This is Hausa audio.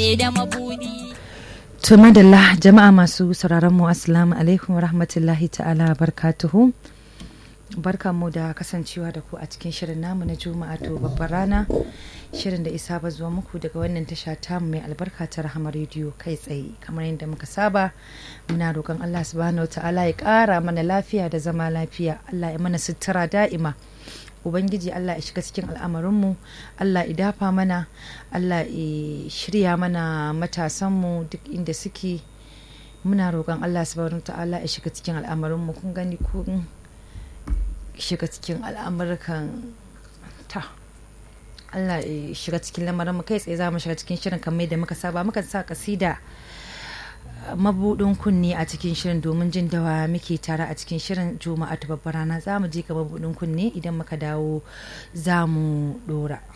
ke da mabudi To madalla jama'a masu sauraron mu assalamu alaikum wa rahmatullahi ta'ala barkatuhu. Barkan mu da kasancewa da ku a cikin shirin namu na Juma'a to babbar rana. Shirin da isa ba zuwa muku daga wannan tasha tamu mai albarka ta Rahama rediyo kai tsaye kamar yadda muka saba muna roƙon Allah subhanahu ta'ala ya ƙara mana lafiya da zama lafiya Allah ya mana sutura da'ima ubangiji allah ya shiga cikin al'amarinmu allah ya dafa mana allah ya shirya mana matasanmu duk inda suke muna roƙon allah subhanahu ta'ala ya shiga cikin al'amarinmu kun gani kun shiga cikin al'amurkan ta allah ya shiga cikin lamarinmu kai tsaye za mu shiga cikin shirin kamar da muka saba muka sa kasida mabudin kunne a cikin shirin domin jin dawa muke tare a cikin shirin juma'a ta babbar rana za mu je ga mabudin kunne idan muka dawo za mu dora